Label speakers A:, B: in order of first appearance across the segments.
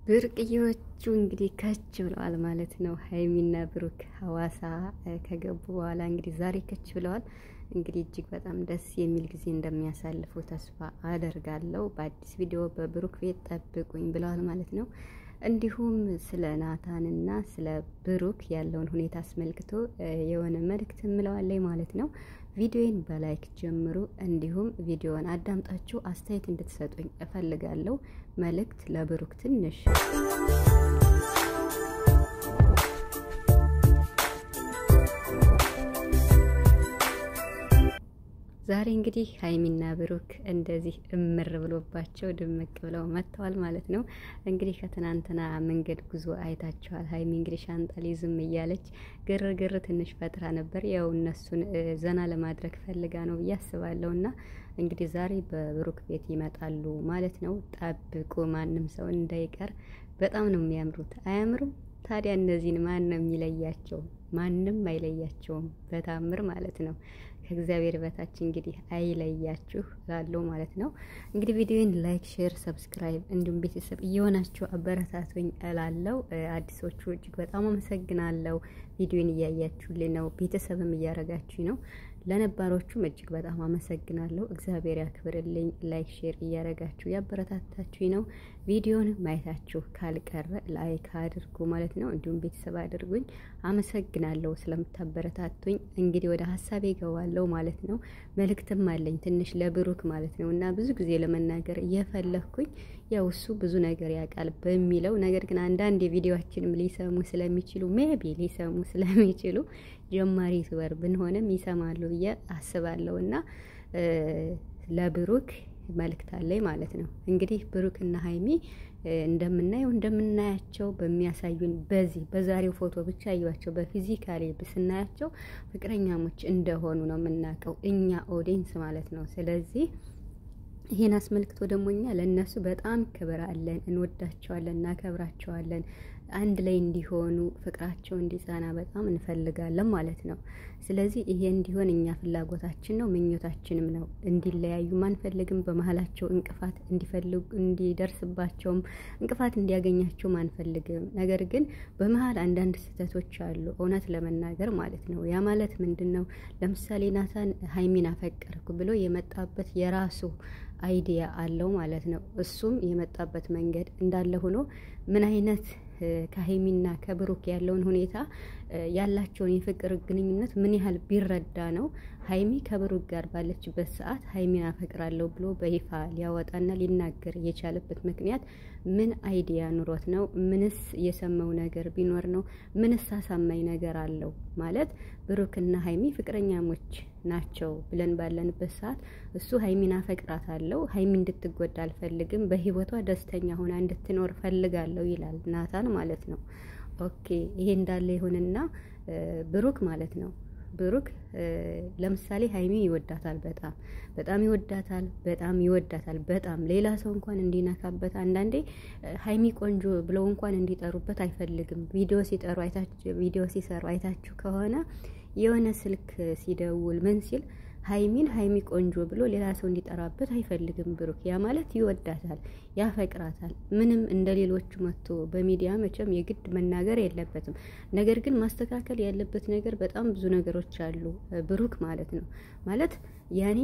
A: ብርቅዬዎቹ እንግዲህ ከች ብለዋል ማለት ነው። ሀይሚና ብሩክ ሀዋሳ ከገቡ በኋላ እንግዲህ ዛሬ ከች ብለዋል። እንግዲህ እጅግ በጣም ደስ የሚል ጊዜ እንደሚያሳልፉ ተስፋ አደርጋለሁ። በአዲስ ቪዲዮ በብሩክ ቤት ጠብቁኝ ብለዋል ማለት ነው። እንዲሁም ስለ ናታንና ስለ ብሩክ ያለውን ሁኔታ አስመልክቶ የሆነ መልእክት እምለዋለኝ ማለት ነው። ቪዲዮን በላይክ ጀምሩ። እንዲሁም ቪዲዮን አዳምጣችሁ አስተያየት እንድትሰጡኝ እፈልጋለሁ። መልእክት ለብሩክ ትንሽ ዛሬ እንግዲህ ሀይሚና ብሩክ እንደዚህ እምር ብሎባቸው ድምቅ ብለው መጥተዋል ማለት ነው። እንግዲህ ከትናንትና መንገድ ጉዞ አይታችኋል። ሀይሚ እንግዲህ ሻንጣ ሊዝም እያለች ግርግር ትንሽ ፈጥራ ነበር። ያው እነሱን ዘና ለማድረግ ፈልጋ ነው ብዬ አስባለሁ። እና እንግዲህ ዛሬ በብሩክ ቤት ይመጣሉ ማለት ነው። ጠብቁ፣ ማንም ሰው እንዳይቀር። በጣም ነው የሚያምሩት። አያምሩም? ታዲያ እነዚህን ማን ነው የሚለያቸው? ማንም አይለያቸውም በታምር ማለት ነው። ከእግዚአብሔር በታች እንግዲህ አይለያችሁ ላለው ማለት ነው። እንግዲህ ቪዲዮን ላይክ፣ ሼር፣ ሰብስክራይብ እንዲሁም ቤተሰብ እየሆናችሁ አበረታቱኝ እላለው። አዲሶቹ እጅግ በጣም አመሰግናለሁ። ቪዲዮን እያያችሁልኝ ነው፣ ቤተሰብም እያረጋችሁ ነው። ለነባሮቹም እጅግ በጣም አመሰግናለሁ። እግዚአብሔር ያክብርልኝ። ላይክ ሼር እያረጋችሁ ያበረታታችሁኝ ነው። ቪዲዮን ማየታችሁ ካልቀረ ላይክ አድርጉ ማለት ነው። እንዲሁም ቤተሰብ አድርጉኝ። አመሰግናለሁ ስለምታበረታቱኝ። እንግዲህ ወደ ሀሳቤ እገባለሁ ማለት ነው። መልእክትም አለኝ ትንሽ ለብሩክ ማለት ነው እና ብዙ ጊዜ ለመናገር እየፈለግኩኝ ያው እሱ ብዙ ነገር ያውቃል በሚለው ነገር ግን አንዳንድ የቪዲዮችንም ሊሰሙ ስለሚችሉ ሜቢ ሊሰሙ ስለሚችሉ ጀማሪ ዩቱበር ብንሆንም ይሰማሉ ብዬ አስባለሁ እና ለብሩክ መልእክት አለኝ ማለት ነው። እንግዲህ ብሩክና ሀይሚ እንደምናየው እንደምናያቸው በሚያሳዩን በዚህ በዛሬው ፎቶ ብቻ አዩዋቸው በፊዚካሊ ስናያቸው ፍቅረኛሞች እንደሆኑ ነው የምናውቀው እኛ ኦዲንስ ማለት ነው። ስለዚህ ይሄን አስመልክቶ ደግሞ እኛ ለእነሱ በጣም ክብር አለን፣ እንወዳቸዋለን፣ እናከብራቸዋለን። አንድ ላይ እንዲሆኑ ፍቅራቸው እንዲጸና በጣም እንፈልጋለን ማለት ነው። ስለዚህ ይሄ እንዲሆን እኛ ፍላጎታችን ነው፣ ምኞታችንም ነው። እንዲለያዩም አንፈልግም። በመሀላቸው እንቅፋት እንዲፈልጉ እንዲደርስባቸውም እንቅፋት እንዲያገኛቸውም አንፈልግም። ነገር ግን በመሀል አንዳንድ ስህተቶች አሉ፣ እውነት ለመናገር ማለት ነው። ያ ማለት ምንድን ነው? ለምሳሌ ናታን ሀይሚን አፈቀርኩ ብሎ የመጣበት የራሱ አይዲያ አለው ማለት ነው። እሱም የመጣበት መንገድ እንዳለ ሆኖ ምን አይነት ከሀይሚና ከብሩክ ያለውን ሁኔታ ያላቸውን የፍቅር ግንኙነት ምን ያህል ቢረዳ ነው ሀይሚ ከብሩክ ጋር ባለችበት ሰዓት ሀይሚን አፈቅራለሁ ብሎ በይፋ ሊያወጣና ሊናገር የቻለበት ምክንያት ምን አይዲያ ኑሮት ነው? ምንስ የሰማው ነገር ቢኖር ነው? ምንስ አሳማኝ ነገር አለው? ማለት ብሩክና ሀይሚ ፍቅረኛሞች ናቸው ብለን ባለንበት ሰዓት እሱ ሀይሚን አፈቅራታለሁ፣ ሀይሚ እንድትጎዳ አልፈልግም፣ በህይወቷ ደስተኛ ሆና እንድትኖር ፈልጋለሁ ይላል ናታን ማለት ነው። ኦኬ ይሄ እንዳለ ይሁንና ብሩክ ማለት ነው ብሩክ ለምሳሌ ሀይሚን ይወዳታል። በጣም በጣም ይወዳታል። በጣም ይወዳታል። በጣም ሌላ ሰው እንኳን እንዲነካበት አንዳንዴ ሀይሚ ቆንጆ ብለው እንኳን እንዲጠሩበት አይፈልግም። ቪዲዮ ሲጠሩ አይታችሁ ቪዲዮ ሲሰሩ አይታችሁ ከሆነ የሆነ ስልክ ሲደውል ምን ሲል ሀይሚን ሀይሚ ቆንጆ ብሎ ሌላ ሰው እንዲጠራበት አይፈልግም ብሩክ። ያ ማለት ይወዳታል፣ ያፈቅራታል። ምንም እንደ ሌሎቹ መጥቶ በሚዲያ መቼም የግድ መናገር የለበትም። ነገር ግን ማስተካከል ያለበት ነገር በጣም ብዙ ነገሮች አሉ ብሩክ ማለት ነው። ማለት ያኔ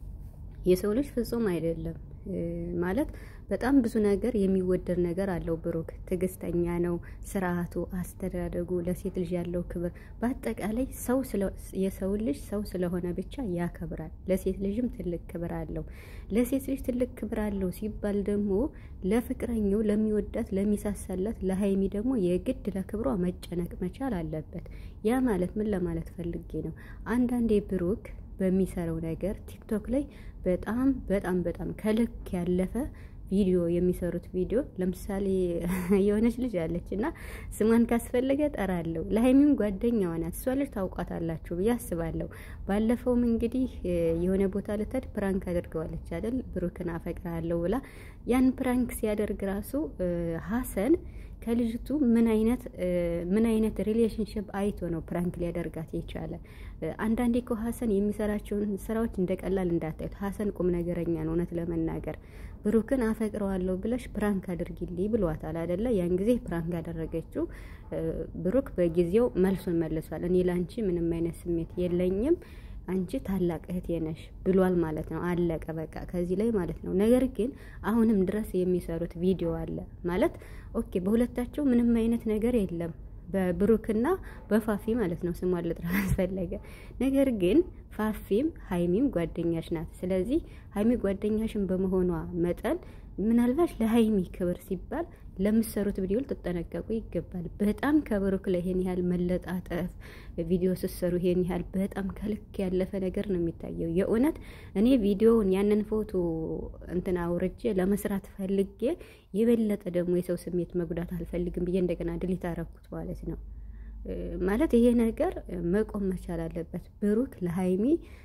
A: የሰው ልጅ ፍጹም አይደለም ማለት በጣም ብዙ ነገር የሚወደድ ነገር አለው ብሩክ። ትዕግስተኛ ነው፣ ስርዓቱ፣ አስተዳደጉ፣ ለሴት ልጅ ያለው ክብር፣ በአጠቃላይ ሰው የሰው ልጅ ሰው ስለሆነ ብቻ ያከብራል። ለሴት ልጅም ትልቅ ክብር አለው። ለሴት ልጅ ትልቅ ክብር አለው ሲባል ደግሞ ለፍቅረኛው፣ ለሚወዳት፣ ለሚሳሳላት ለሀይሚ ደግሞ የግድ ለክብሯ መጨነቅ መቻል አለበት። ያ ማለት ምን ለማለት ፈልጌ ነው? አንዳንዴ ብሩክ በሚሰራው ነገር ቲክቶክ ላይ በጣም በጣም በጣም ከልክ ያለፈ ቪዲዮ የሚሰሩት ቪዲዮ ለምሳሌ የሆነች ልጅ አለች እና ስሟን ካስፈለገ ጠራለሁ። ለሀይሚም ጓደኛዋ ናት። እሷ ልጅ ታውቋታላችሁ ብዬ አስባለሁ። ባለፈውም እንግዲህ የሆነ ቦታ ልትሄድ ፕራንክ አድርገዋለች አይደል? ብሩክን አፈቅራለሁ ብላ ያን ፕራንክ ሲያደርግ ራሱ ሀሰን ከልጅቱ ምን አይነት ምን አይነት ሪሌሽንሽፕ አይቶ ነው ፕራንክ ሊያደርጋት የቻለ? አንዳንዴ እኮ ሀሰን የሚሰራቸውን ስራዎች እንደ ቀላል እንዳታዩት። ሀሰን ቁም ነገረኛ ነው። እውነት ለመናገር ብሩክን አፈቅረዋለሁ ብለሽ ፕራንክ አድርጊልኝ ብሏታል አይደለ? ያን ጊዜ ፕራንክ ያደረገችው ብሩክ በጊዜው መልሱን መልሷል። እኔ ላንቺ ምንም አይነት ስሜት የለኝም አንቺ ታላቅ እህቴ ነሽ ብሏል ማለት ነው። አለቀ በቃ ከዚህ ላይ ማለት ነው። ነገር ግን አሁንም ድረስ የሚሰሩት ቪዲዮ አለ ማለት ኦኬ፣ በሁለታቸው ምንም አይነት ነገር የለም በብሩክና በፋፊ ማለት ነው። ስሟን ልጥራ አስፈለገ። ነገር ግን ፋፊም ሀይሚም ጓደኛሽ ናት። ስለዚህ ሀይሚ ጓደኛሽን በመሆኗ መጠን ምናልባት ለሀይሚ ክብር ሲባል ለምሰሩት ቪዲዮ ልትጠነቀቁ ይገባል። በጣም ከብሩክ ላይ ይሄን ያህል መለጣጠፍ ቪዲዮ ስትሰሩ ይሄን ያህል በጣም ከልክ ያለፈ ነገር ነው የሚታየው። የእውነት እኔ ቪዲዮውን ያንን ፎቶ እንትን አውርጄ ለመስራት ፈልጌ የበለጠ ደግሞ የሰው ስሜት መጉዳት አልፈልግም ብዬ እንደገና ድሊት አረኩት ማለት ነው። ማለት ይሄ ነገር መቆም መቻል አለበት። ብሩክ ለሀይሚ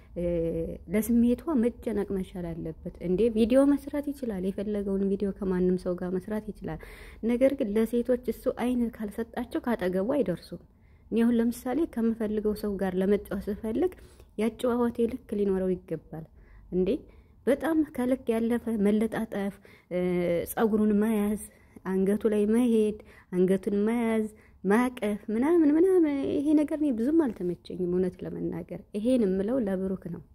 A: ለስሜቷ መጨነቅ መቻል አለበት። እንዴ ቪዲዮ መስራት ይችላል፣ የፈለገውን ቪዲዮ ከማንም ሰው ጋር መስራት ይችላል። ነገር ግን ለሴቶች እሱ አይን ካልሰጣቸው ካጠገቡ አይደርሱም። እኔ አሁን ለምሳሌ ከምፈልገው ሰው ጋር ለመጫወት ስፈልግ ያጨዋወቴ ልክ ሊኖረው ይገባል። እንዴ በጣም ከልክ ያለፈ መለጣጠፍ፣ ጸጉሩን መያዝ፣ አንገቱ ላይ መሄድ፣ አንገቱን መያዝ ማቀፍ ምናምን ምናምን ይሄ ነገር እኔ ብዙም አልተመቸኝም፣ እውነት ለመናገር ይሄን የምለው ለብሩክ ነው።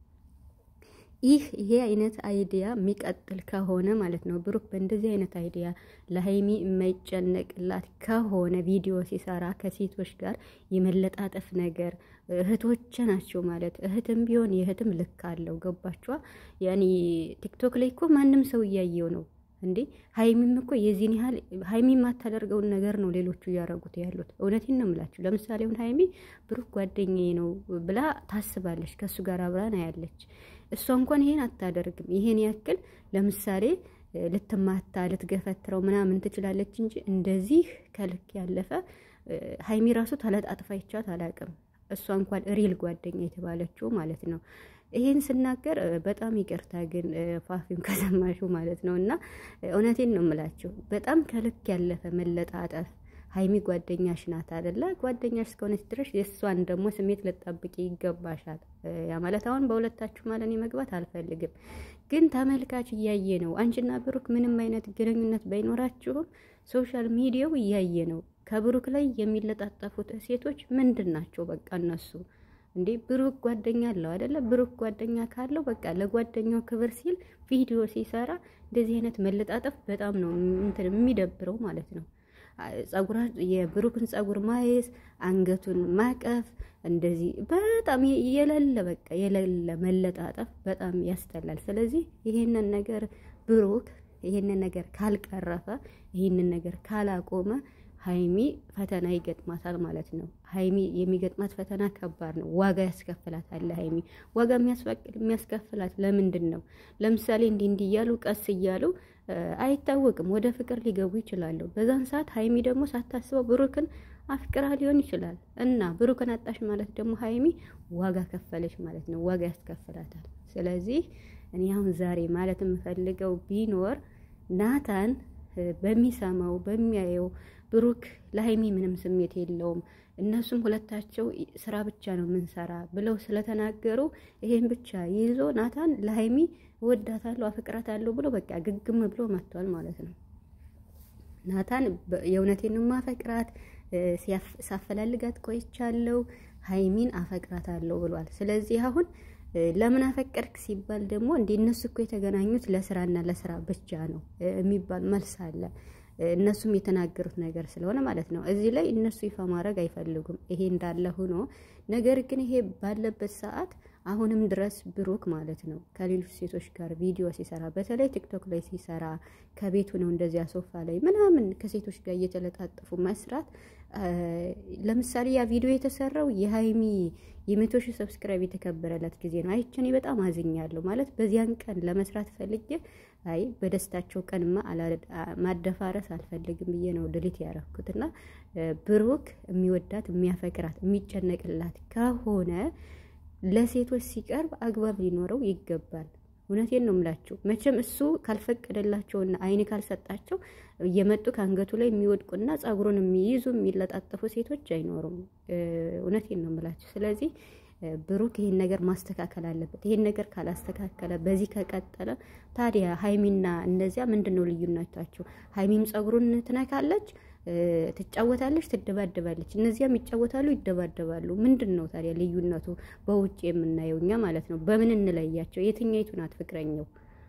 A: ይህ ይሄ አይነት አይዲያ የሚቀጥል ከሆነ ማለት ነው ብሩክ በእንደዚህ አይነት አይዲያ ለሀይሚ የማይጨነቅላት ከሆነ ቪዲዮ ሲሰራ ከሴቶች ጋር የመለጣጠፍ ነገር እህቶች ናቸው ማለት እህትም ቢሆን የእህትም ልክ አለው። ገባችኋ? ያኔ ቲክቶክ ላይ እኮ ማንም ሰው እያየው ነው እንዴ ሀይሚም እኮ የዚህን ያህል ሀይሚ የማታደርገውን ነገር ነው ሌሎቹ እያደረጉት ያሉት። እውነቴን ነው የምላችሁ። ለምሳሌ አሁን ሀይሚ ብሩክ ጓደኛዬ ነው ብላ ታስባለች፣ ከእሱ ጋር አብራ ነው ያለች። እሷ እንኳን ይሄን አታደርግም። ይሄን ያክል ለምሳሌ ልትማታ ልትገፈትረው ምናምን ትችላለች እንጂ እንደዚህ ከልክ ያለፈ ሀይሚ ራሱ ተለጣጥፋ ይቻት አላውቅም። እሷ እንኳን ሪል ጓደኛ የተባለችው ማለት ነው። ይሄን ስናገር በጣም ይቅርታ ግን ፋፊም ከሰማሹ ማለት ነው። እና እውነቴን ነው የምላችሁ በጣም ከልክ ያለፈ መለጣጠፍ። ሀይሚ ጓደኛሽ ናት አደለ? ጓደኛሽ እስከሆነች ድረስ የእሷን ደግሞ ስሜት ልጠብቂ ይገባሻል። ያ ማለት አሁን በሁለታችሁ ማለት እኔ መግባት አልፈልግም፣ ግን ተመልካች እያየ ነው። አንቺና ብሩክ ምንም አይነት ግንኙነት ባይኖራችሁም ሶሻል ሚዲያው እያየ ነው። ከብሩክ ላይ የሚለጣጠፉት ሴቶች ምንድን ናቸው? በቃ እነሱ እንዴ ብሩክ ጓደኛ አለው አይደለ? ብሩክ ጓደኛ ካለው በቃ ለጓደኛው ክብር ሲል ቪዲዮ ሲሰራ እንደዚህ አይነት መለጣጠፍ በጣም ነው እንትን የሚደብረው ማለት ነው። ጸጉራ የብሩክን ጸጉር ማየስ፣ አንገቱን ማቀፍ እንደዚህ በጣም የሌለ በቃ የሌለ መለጣጠፍ በጣም ያስጠላል። ስለዚህ ይሄንን ነገር ብሩክ ይሄንን ነገር ካልቀረፈ ይሄንን ነገር ካላቆመ ሀይሚ ፈተና ይገጥማታል ማለት ነው። ሀይሚ የሚገጥማት ፈተና ከባድ ነው። ዋጋ ያስከፍላታል። ሀይሚ ዋጋ የሚያስከፍላት ለምንድን ነው? ለምሳሌ እንዲህ እንዲህ እያሉ ቀስ እያሉ አይታወቅም ወደ ፍቅር ሊገቡ ይችላሉ። በዛን ሰዓት ሀይሚ ደግሞ ሳታስበው ብሩክን አፍቅራ ሊሆን ይችላል እና ብሩክን አጣሽ ማለት ደግሞ ሀይሚ ዋጋ ከፈለች ማለት ነው። ዋጋ ያስከፍላታል። ስለዚህ እኔ አሁን ዛሬ ማለት የምፈልገው ቢኖር ናታን በሚሰማው በሚያየው ብሩክ ለሀይሚ ምንም ስሜት የለውም፣ እነሱም ሁለታቸው ስራ ብቻ ነው የምንሰራ ብለው ስለተናገሩ ይሄን ብቻ ይዞ ናታን ለሀይሚ እወዳታለሁ፣ አፈቅራታለሁ ብሎ በቃ ግግም ብሎ መጥቷል ማለት ነው። ናታን የእውነቴን ማፈቅራት ሳፈላልጋት ቆይቻለሁ፣ ሀይሚን አፈቅራታለሁ ብሏል። ስለዚህ አሁን ለምን አፈቀርክ ሲባል ደግሞ እንደ እነሱ እኮ የተገናኙት ለስራና ለስራ ብቻ ነው የሚባል መልስ አለ። እነሱም የተናገሩት ነገር ስለሆነ ማለት ነው። እዚህ ላይ እነሱ ይፋ ማድረግ አይፈልጉም። ይሄ እንዳለ ሆኖ ነገር ግን ይሄ ባለበት ሰዓት አሁንም ድረስ ብሩክ ማለት ነው ከሌሎች ሴቶች ጋር ቪዲዮ ሲሰራ በተለይ ቲክቶክ ላይ ሲሰራ ከቤቱ ነው እንደዚያ ሶፋ ላይ ምናምን ከሴቶች ጋር እየተለጣጠፉ መስራት። ለምሳሌ ያ ቪዲዮ የተሰራው የሀይሚ የመቶ ሺህ ሰብስክራይብ የተከበረለት ጊዜ ነው። አይቼ እኔ በጣም አዝኛለሁ። ማለት በዚያን ቀን ለመስራት ፈልጌ አይ በደስታቸው ቀንማ ማደፋረስ አልፈልግም ብዬ ነው ድሊት ያረኩት እና ብሩክ የሚወዳት የሚያፈቅራት የሚጨነቅላት ከሆነ ለሴቶች ሲቀርብ አግባብ ሊኖረው ይገባል። እውነቴን ነው የምላችሁ። መቼም እሱ ካልፈቀደላቸውና አይን ካልሰጣቸው እየመጡ ከአንገቱ ላይ የሚወድቁና ጸጉሩን የሚይዙ የሚለጣጠፉ ሴቶች አይኖሩም። እውነቴን ነው የምላችሁ። ስለዚህ ብሩክ ይሄን ነገር ማስተካከል አለበት። ይሄን ነገር ካላስተካከለ በዚህ ከቀጠለ ታዲያ ሀይሚና እነዚያ ምንድን ነው ልዩነታቸው? ሀይሚም ጸጉሩን ትነካለች፣ ትጫወታለች፣ ትደባደባለች። እነዚያም ይጫወታሉ፣ ይደባደባሉ። ምንድን ነው ታዲያ ልዩነቱ? በውጭ የምናየው እኛ ማለት ነው። በምን እንለያቸው? የትኛይቱ ናት ፍቅረኛው?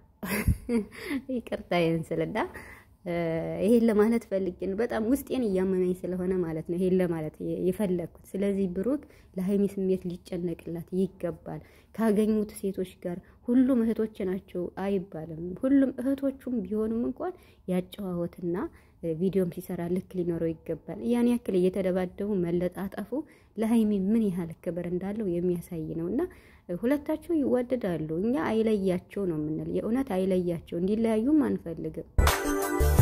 A: ይቅርታ ይንስልና ይሄን ለማለት ፈልጌ ነው። በጣም ውስጤን እያመመኝ ስለሆነ ማለት ነው ይሄን ለማለት የፈለግኩት። ስለዚህ ብሩክ ለሀይሚ ስሜት ሊጨነቅላት ይገባል። ካገኙት ሴቶች ጋር ሁሉም እህቶች ናቸው አይባልም። ሁሉም እህቶቹም ቢሆኑም እንኳን ያጨዋወትና ቪዲዮም ሲሰራ ልክ ሊኖረው ይገባል። ያን ያክል እየተደባደቡ መለጣጠፉ ለሀይሚ ምን ያህል ክብር እንዳለው የሚያሳይ ነው እና ሁለታቸው ይዋደዳሉ። እኛ አይለያቸው ነው የምንል። የእውነት አይለያቸው፣ እንዲለያዩም አንፈልግም።